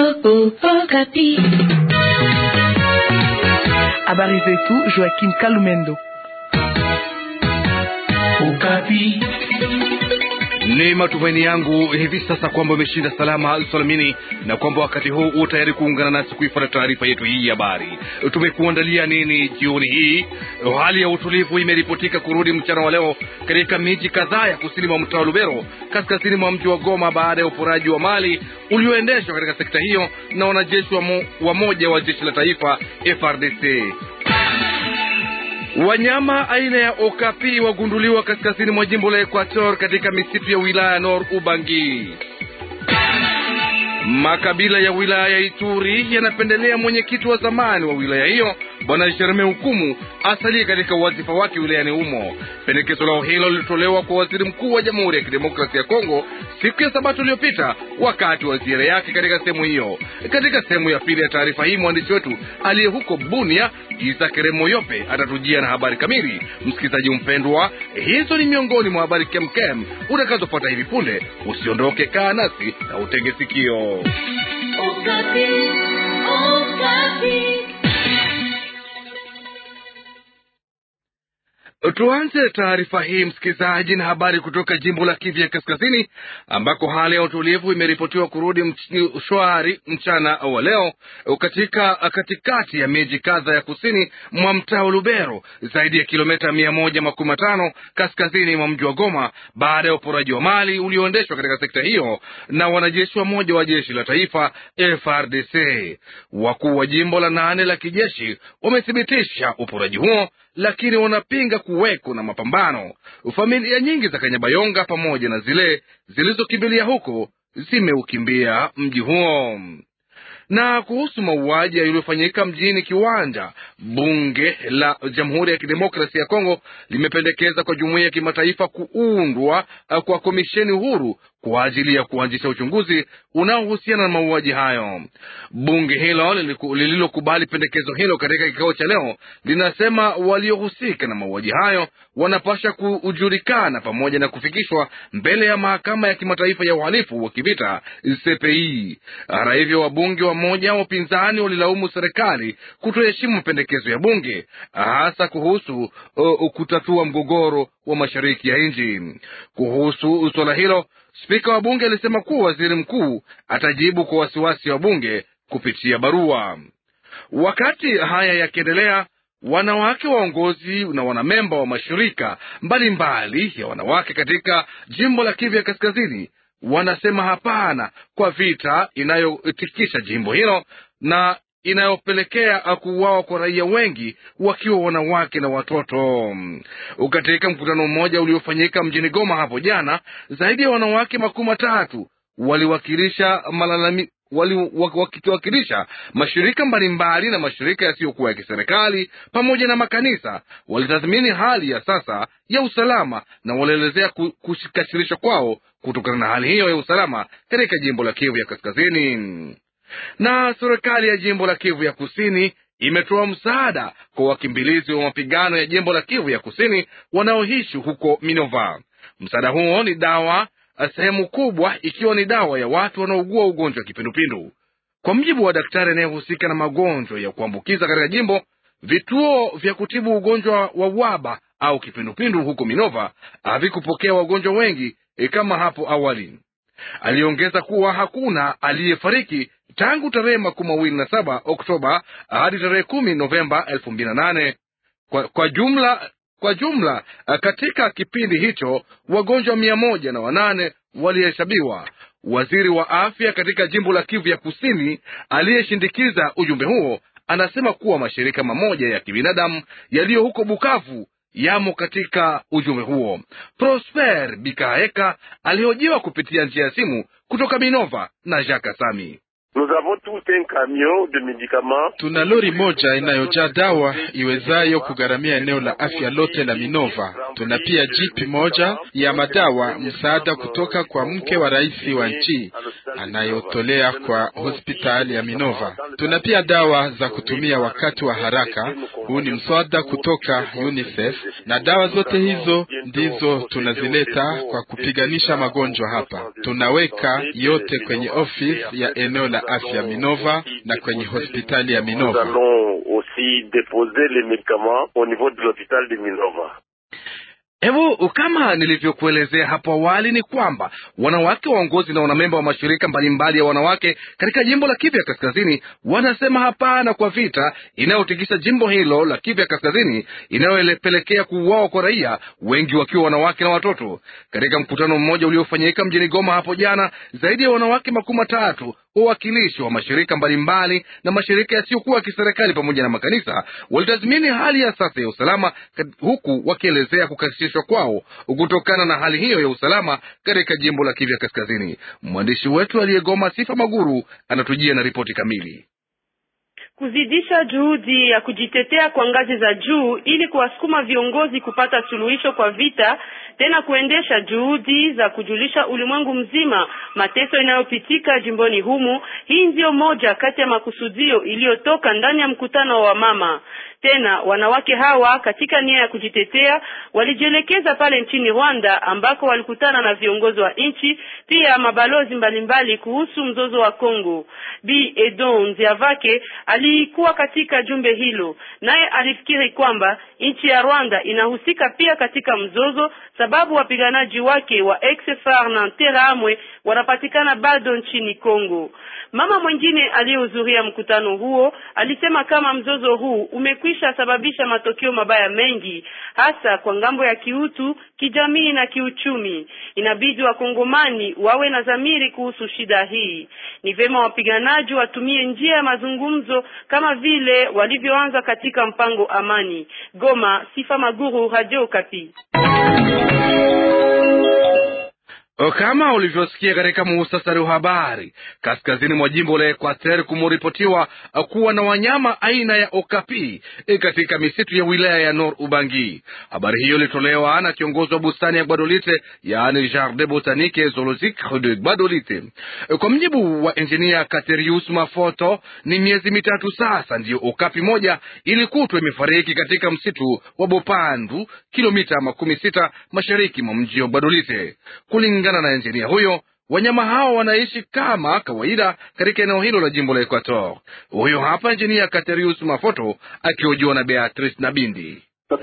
Habari zetu Joaquim Kalumendo. Ukapi. Ni matumaini yangu hivi sasa kwamba umeshinda salama salamini na kwamba wakati huu u tayari kuungana nasi kuifuata taarifa yetu hii ya habari. Tumekuandalia nini jioni hii? Hali ya utulivu imeripotika kurudi mchana wa leo katika miji kadhaa ya kusini mwa mtaa wa Lubero, kaskazini mwa mji wa Goma, baada ya uporaji wa mali ulioendeshwa katika sekta hiyo na wanajeshi wa, mo, wa moja wa jeshi la taifa FRDC. Wanyama aina ya okapi wagunduliwa kaskazini mwa jimbo la Equator katika misitu ya wilaya ya Nord Ubangi. Makabila ya wilaya ya Ituri yanapendelea mwenyekiti wa zamani wa wilaya hiyo Bwana Jereme Hukumu asalie katika wadhifa wake wilayani humo. Pendekezo lao hilo lilitolewa kwa waziri mkuu wa Jamhuri ya Kidemokrasia ya Kongo siku ya Sabato iliyopita wakati wa ziara yake katika sehemu hiyo. Katika sehemu ya pili ya taarifa hii, mwandishi wetu aliye huko Bunia, Isa Keremoyope, atatujia na habari kamili. Msikilizaji mpendwa, hizo ni miongoni mwa habari kemkem utakazopata hivi punde. Usiondoke, kaa nasi na utege sikio. Okapi, Okapi. Tuanze taarifa hii msikilizaji, na habari kutoka jimbo la Kivu ya Kaskazini, ambako hali ya utulivu imeripotiwa kurudi mch shwari mchana wa leo katika katikati ya miji kadha ya kusini mwa mtaa wa Lubero, zaidi ya kilomita mia moja makumi matano kaskazini mwa mji wa Goma, baada ya uporaji wa mali ulioendeshwa katika sekta hiyo na wanajeshi wa moja wa jeshi la taifa FRDC. Wakuu wa jimbo la nane la kijeshi wamethibitisha uporaji huo lakini wanapinga kuweko na mapambano. Familia nyingi za Kanyabayonga pamoja na zile zilizokimbilia huko zimeukimbia mji huo. Na kuhusu mauaji yaliyofanyika mjini Kiwanja, bunge la Jamhuri ya Kidemokrasia ya Kongo limependekeza kwa jumuiya ya kimataifa kuundwa kwa komisheni huru kwa ajili ya kuanzisha uchunguzi unaohusiana na mauaji hayo. Bunge hilo lililokubali pendekezo hilo katika kikao cha leo linasema waliohusika na mauaji hayo wanapasha kujulikana pamoja na kufikishwa mbele ya mahakama ya kimataifa ya uhalifu wa kivita CPI. Hata hivyo, wabunge wa moja wa upinzani walilaumu serikali kutoheshimu mapendekezo ya bunge, hasa kuhusu uh, kutatua mgogoro wa mashariki ya nchi. Kuhusu suala hilo Spika wa bunge alisema kuwa waziri mkuu atajibu kwa wasiwasi wa bunge kupitia barua. Wakati haya yakiendelea, wanawake waongozi na wanamemba wa mashirika mbalimbali mbali ya wanawake katika jimbo la Kivu ya Kaskazini wanasema hapana kwa vita inayotikisha jimbo hilo na inayopelekea kuuawa kwa raia wengi wakiwa wanawake na watoto. Katika mkutano mmoja uliofanyika mjini Goma hapo jana, zaidi ya wanawake makumi matatu waliwakilisha malalami wakiwakilisha mashirika mbalimbali na mashirika yasiyokuwa ya kiserikali pamoja na makanisa walitathmini hali ya sasa ya usalama na walielezea kukasirishwa kwao kutokana na hali hiyo ya usalama katika jimbo la Kivu ya Kaskazini na serikali ya jimbo la Kivu ya Kusini imetoa msaada kwa wakimbilizi wa mapigano ya jimbo la Kivu ya Kusini wanaoishi huko Minova. Msaada huo ni dawa, sehemu kubwa ikiwa ni dawa ya watu wanaougua ugonjwa wa kipindupindu. Kwa mjibu wa daktari anayehusika na magonjwa ya kuambukiza katika jimbo, vituo vya kutibu ugonjwa wa waba au kipindupindu huko Minova havikupokea wagonjwa wengi kama hapo awali. Aliongeza kuwa hakuna aliyefariki tangu tarehe makumi mawili na saba Oktoba hadi tarehe kumi Novemba elfu mbili na nane. Kwa, kwa jumla kwa jumla katika kipindi hicho wagonjwa mia moja na wanane walihesabiwa. Waziri wa afya katika jimbo la Kivu ya Kusini aliyeshindikiza ujumbe huo anasema kuwa mashirika mamoja ya kibinadamu yaliyo huko Bukavu yamo katika ujumbe huo. Prosper Bikaeka alihojiwa kupitia njia ya simu kutoka Minova na Jacques Sami. Tuna lori moja inayojaa dawa iwezayo kugharamia eneo la afya lote la Minova. Tuna pia jipi moja ya madawa, msaada kutoka kwa mke wa rais wa nchi anayotolea kwa hospitali ya Minova. Tuna pia dawa za kutumia wakati wa haraka, huu ni mswada kutoka UNICEF, na dawa zote hizo ndizo tunazileta kwa kupiganisha magonjwa hapa. Tunaweka yote kwenye ofisi ya eneo la la afya Minova na kwenye hospitali ya Nous Minova. allons aussi déposer les médicaments au niveau de l'hôpital de Minova. Hebu kama nilivyokuelezea hapo awali ni kwamba wanawake waongozi na wanamemba wa mashirika mbalimbali ya wanawake katika jimbo la Kivu ya Kaskazini wanasema hapana kwa vita inayotikisa jimbo hilo la Kivu ya Kaskazini inayopelekea kuuawa kwa raia wengi wakiwa wanawake na watoto. Katika mkutano mmoja uliofanyika mjini Goma hapo jana, zaidi ya wanawake makumi matatu wawakilishi wa mashirika mbalimbali na mashirika yasiyokuwa ya kiserikali pamoja na makanisa walitathmini hali ya sasa ya usalama kat- huku wakielezea kukasirishwa kwao kutokana na hali hiyo ya usalama katika jimbo la Kivu ya Kaskazini. Mwandishi wetu aliyegoma Sifa Maguru anatujia na ripoti kamili. kuzidisha juhudi ya kujitetea kwa ngazi za juu ili kuwasukuma viongozi kupata suluhisho kwa vita, tena kuendesha juhudi za kujulisha ulimwengu mzima mateso inayopitika jimboni humu. Hii ndiyo moja kati ya makusudio iliyotoka ndani ya mkutano wa mama. Tena wanawake hawa katika nia ya kujitetea walijielekeza pale nchini Rwanda ambako walikutana na viongozi wa nchi pia mabalozi mbalimbali kuhusu mzozo wa Kongo. Bi Edon Nziavake alikuwa katika jumbe hilo, naye alifikiri kwamba nchi ya Rwanda inahusika pia katika mzozo, sababu wapiganaji wake wa ex-FAR na Interahamwe wanapatikana bado nchini Kongo. Mama mwingine aliyehudhuria mkutano huo alisema kama mzozo huu umekwisha sababisha matokeo mabaya mengi, hasa kwa ngambo ya kiutu, kijamii na kiuchumi. Inabidi wakongomani wawe na dhamiri kuhusu shida hii. Ni vema wapiganaji watumie njia ya mazungumzo kama vile walivyoanza katika mpango amani. Goma, Sifa Maguru, Radio Kapi. Kama ulivyosikia katika muhtasari wa habari, kaskazini mwa jimbo la Equateur kumeripotiwa kuwa na wanyama aina ya okapi e, katika misitu ya wilaya ya Nord Ubangi. Habari hiyo ilitolewa na kiongozi wa bustani ya Gbadolite, yaani Jardin Botanique et Zoologique de Gbadolite. E, kwa mjibu wa enjinia Katerius Mafoto, ni miezi mitatu sasa ndiyo okapi moja ilikutwa imefariki katika msitu wa Bopandu, kilomita makumi sita mashariki mwa mji wa Gbadolite. Kulingana na enjinia huyo, wanyama hao wanaishi kama kawaida katika eneo hilo la jimbo la Equator. Huyo hapa enjinia Katerius Mafoto akihojiwa na Beatrice Nabindi.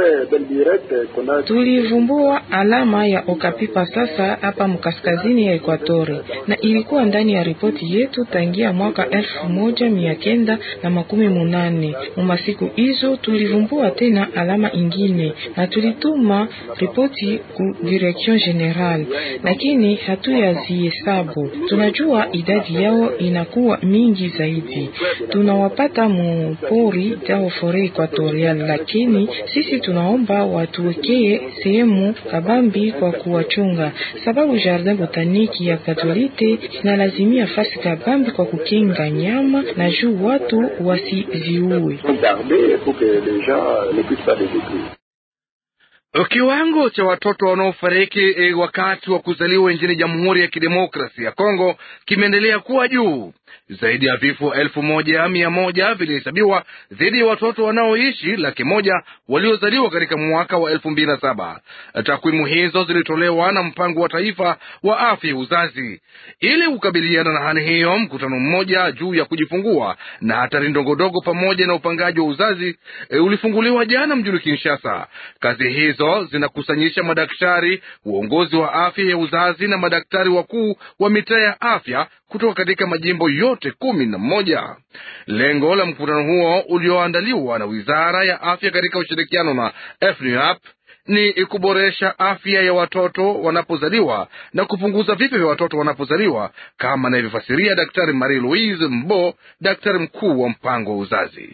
Tulivumbua alama ya okapipa sasa hapa mkaskazini ya Ekwatori, na ilikuwa ndani ya ripoti yetu tangia mwaka elfu moja mia kenda na makumi munane. Mumasiku hizo tulivumbua tena alama ingine na tulituma ripoti ku direction general, lakini hatuyazihesabu. Tunajua idadi yao inakuwa mingi zaidi. Tunawapata mupori tao fore Equatorial, lakini sisi tunaomba watuwekee sehemu kabambi kwa kuwachunga, sababu Jardin Botaniki ya Katolite inalazimia fasi kabambi kwa kukinga nyama na juu watu wasiziue. Kiwango cha watoto wanaofariki e, wakati wa kuzaliwa nchini Jamhuri ya Kidemokrasia ya Kongo kimeendelea kuwa juu. Zaidi ya vifo elfu moja mia moja vilihesabiwa dhidi ya watoto wanaoishi laki moja waliozaliwa katika mwaka wa elfu mbili na saba. Takwimu hizo zilitolewa na mpango wa taifa wa afya ya uzazi. Ili kukabiliana na hali hiyo, mkutano mmoja juu ya kujifungua na hatari ndogondogo pamoja na upangaji wa uzazi e, ulifunguliwa jana mjini Kinshasa. Kazi hizo zinakusanyisha madaktari, uongozi wa afya ya uzazi na madaktari wakuu wa mitaa ya afya kutoka katika majimbo yote kumi na moja. Lengo la mkutano huo ulioandaliwa na wizara ya afya katika ushirikiano na FNUAP ni kuboresha afya ya watoto wanapozaliwa na kupunguza vifo vya watoto wanapozaliwa, kama anavyofasiria Daktari Marie Louise Mbo, daktari mkuu wa mpango wa uzazi.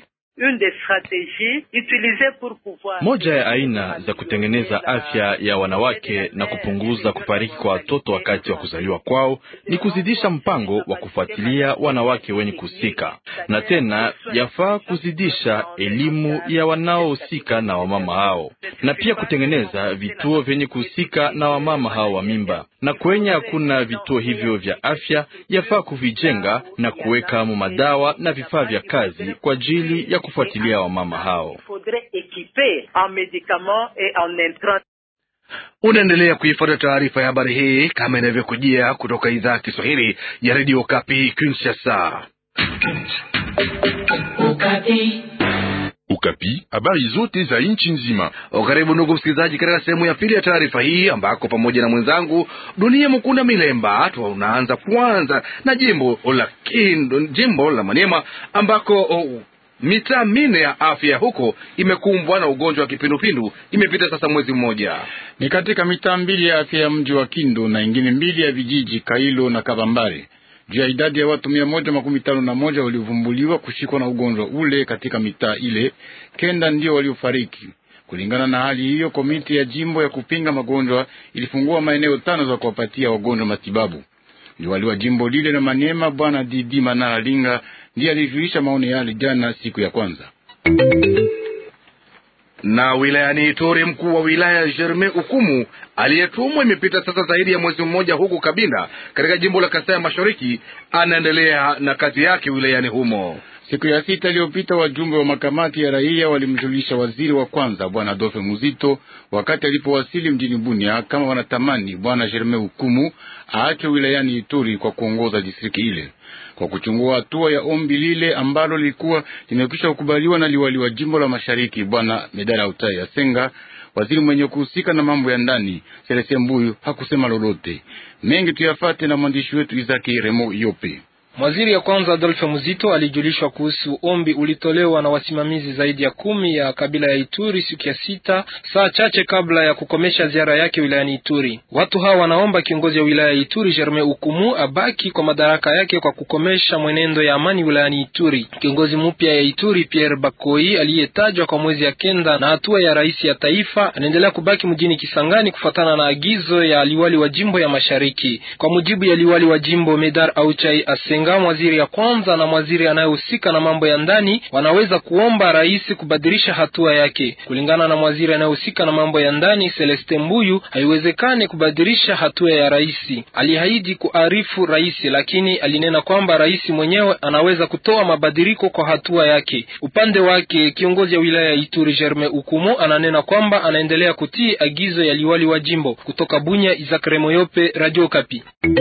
Moja ya aina za kutengeneza afya ya wanawake na kupunguza kufariki kwa watoto wakati wa kuzaliwa kwao ni kuzidisha mpango wa kufuatilia wanawake wenye kuhusika, na tena yafaa kuzidisha elimu ya wanaohusika na wamama hao, na pia kutengeneza vituo vyenye kuhusika na wamama hao wa mimba, na kwenye hakuna vituo hivyo vya afya yafaa kuvijenga na kuweka mu madawa na vifaa vya kazi kwa ajili ya kufuatilia wamama hao. Unaendelea kuifuata taarifa ya habari hii kama inavyokujia kutoka idhaa ya Kiswahili ya redio Kapi Kinshasa. Ukapi. Ukapi, habari zote za nchi nzima. Karibu ndugu msikilizaji, katika sehemu ya pili ya taarifa hii ambako pamoja na mwenzangu Dunia Mkunda Milemba tunaanza kwanza na jimbo la Kindu, jimbo la Maniema ambako oh, mitaa minne ya afya huko imekumbwa na ugonjwa wa kipindupindu. Imepita sasa mwezi mmoja. Ni katika mitaa mbili ya afya ya mji wa Kindu na ingine mbili ya vijiji Kailo na Kabambare juu ya idadi ya watu mia moja makumi tano na moja waliovumbuliwa kushikwa na ugonjwa ule katika mitaa ile, kenda ndio waliofariki. Kulingana na hali hiyo, komiti ya jimbo ya kupinga magonjwa ilifungua maeneo tano za kuwapatia wagonjwa matibabu. Liwali wa jimbo lile la Maniema, bwana Didi Manara Linga, ndiye alijulisha maoni yale jana siku ya kwanza na wilayani Ituri, mkuu wa wilaya Germain Ukumu aliyetumwa imepita sasa zaidi ya mwezi mmoja huku Kabinda katika jimbo la Kasai ya Mashariki anaendelea na kazi yake wilayani humo. Siku ya sita iliyopita wajumbe wa makamati ya raia walimjulisha waziri wa kwanza bwana Adolphe Muzito wakati alipowasili mjini Bunia kama wanatamani bwana Germain Ukumu aachwe wilayani Ituri kwa kuongoza distriki ile kwa kuchungua hatua ya ombi lile ambalo lilikuwa limekwisha kukubaliwa na liwali wa jimbo la mashariki bwana Medara Utai Asenga. Waziri mwenye kuhusika na mambo ya ndani Selese Mbuyu hakusema lolote mengi. Tuyafate na mwandishi wetu Izaki Remo Yope. Waziri ya kwanza Adolphe Muzito alijulishwa kuhusu ombi ulitolewa na wasimamizi zaidi ya kumi ya kabila ya Ituri siku ya sita, saa chache kabla ya kukomesha ziara yake wilayani Ituri. Watu hawa wanaomba kiongozi wa wilaya ya Ituri Germain Ukumu abaki kwa madaraka yake kwa kukomesha mwenendo ya amani wilayani Ituri. Kiongozi mpya ya Ituri Pierre Bakoi aliyetajwa kwa mwezi ya kenda na hatua ya rais ya taifa anaendelea kubaki mjini Kisangani kufuatana na agizo ya liwali wa jimbo ya mashariki. Kwa mujibu ya liwali wa jimbo Medar Auchai Asenga mwaziri ya kwanza na mwaziri anayehusika na mambo ya ndani wanaweza kuomba rais kubadilisha hatua yake. Kulingana na mwaziri anayehusika na mambo ya ndani Celeste Mbuyu, haiwezekani kubadilisha hatua ya rais. Aliahidi kuarifu rais, lakini alinena kwamba rais mwenyewe anaweza kutoa mabadiliko kwa hatua yake. Upande wake kiongozi ya wilaya ya Ituri Germain Ukumu ananena kwamba anaendelea kutii agizo ya liwali wa jimbo. Kutoka Bunya, Isaac Remoyope, Radio Kapi.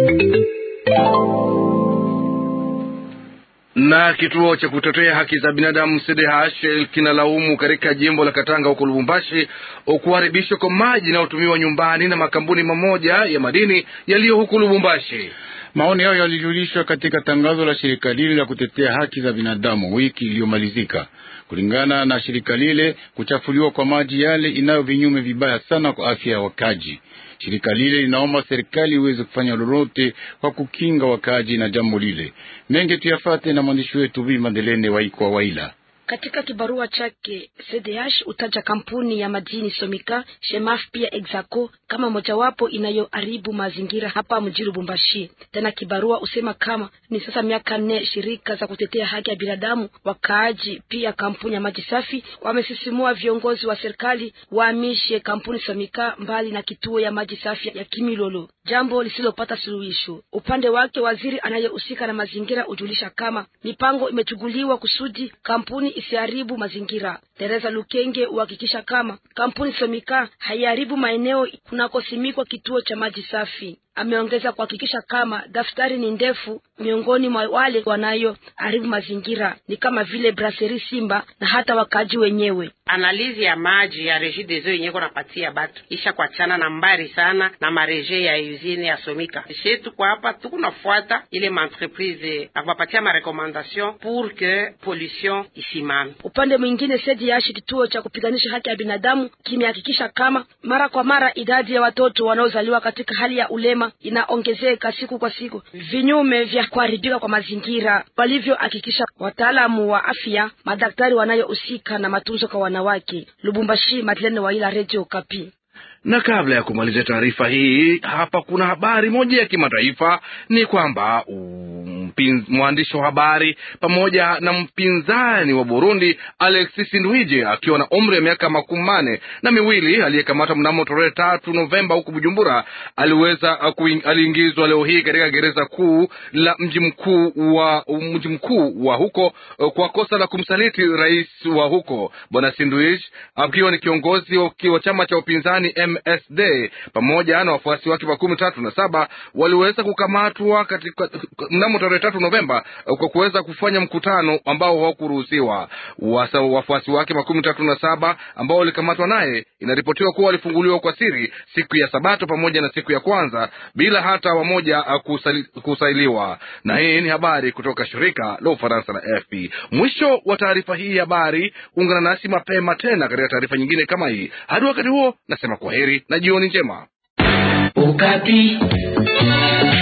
na kituo cha kutetea haki za binadamu CDH kinalaumu katika jimbo la Katanga huko Lubumbashi kuharibishwa kwa maji inayotumiwa nyumbani na makampuni mamoja ya madini yaliyo huko Lubumbashi. Maoni hayo yalijulishwa katika tangazo la shirika lile la kutetea haki za binadamu wiki iliyomalizika. Kulingana na shirika lile, kuchafuliwa kwa maji yale inayo vinyume vibaya sana kwa afya ya wakaji. Shirika lile linaomba serikali iweze kufanya lolote kwa kukinga wakaji na jambo lile. Mengi tuyafate na mwandishi wetu Bi Madelene Waikwa Waila. Katika kibarua chake CDH utaja kampuni ya madini Somika, Shemaf pia Exaco kama mojawapo inayoharibu mazingira hapa mjini Lubumbashi. Tena kibarua usema kama ni sasa miaka nne shirika za kutetea haki ya binadamu, wakaaji, pia kampuni ya maji safi wamesisimua viongozi wa serikali wahamishe kampuni Somika mbali na kituo ya maji safi ya Kimilolo, jambo lisilopata suluhisho. Upande wake waziri anayehusika na mazingira ujulisha kama mipango imechuguliwa kusudi kampuni isiharibu mazingira. Teresa Lukenge uhakikisha kama kampuni Somika haiharibu maeneo kunakosimikwa kituo cha maji safi. Ameongeza kuhakikisha kama daftari ni ndefu miongoni mwa wale wanayoharibu mazingira ni kama vile Brasserie Simba na hata wakaji wenyewe. Analizi ya maji ya Regideso yenye ko napatia batu isha kuachana na mbari sana na mareje ya usine ya Somika shetu kwa hapa tukunafuata ile maentreprise akupatia marekomandation pour que pollution isimame. Upande mwingine CDH kituo cha kupiganisha haki ya binadamu kimehakikisha kama mara kwa mara idadi ya watoto wanaozaliwa katika hali ya ulema inaongezeka siku kwa siku, vinyume vya kuharibika kwa mazingira, walivyohakikisha wataalamu wa afya, madaktari wanayohusika na matunzo kwa wanawake. Lubumbashi, Madeleine Waila, Radio Kapi. Na kabla ya kumaliza taarifa hii, hapa kuna habari moja ya kimataifa. Ni kwamba mwandishi wa habari pamoja na mpinzani wa Burundi Alexis Ndwije akiwa na umri wa miaka makumi manne na miwili aliyekamata mnamo tarehe tatu Novemba huku Bujumbura, aliweza aliingizwa leo hii katika gereza kuu la mji mkuu wa mji mkuu wa huko kwa kosa la kumsaliti rais wa huko bwana Sindwij, akiwa ni kiongozi wa chama cha upinzani MSD pamoja na wafuasi wake makumi tatu na saba waliweza kukamatwa katika mnamo tarehe tatu Novemba kwa kuweza kufanya mkutano ambao hawakuruhusiwa. Wafuasi wake makumi tatu na saba ambao walikamatwa naye, inaripotiwa kuwa walifunguliwa kwa siri siku ya Sabato pamoja na siku ya kwanza bila hata wamoja kusali, kusailiwa. Na hii ni habari kutoka shirika la Ufaransa la AFP. Mwisho wa taarifa hii habari. Ungana nasi mapema tena katika taarifa nyingine kama hii. Hadi wakati huo, nasema kwaheri na jioni njema. Ukapi.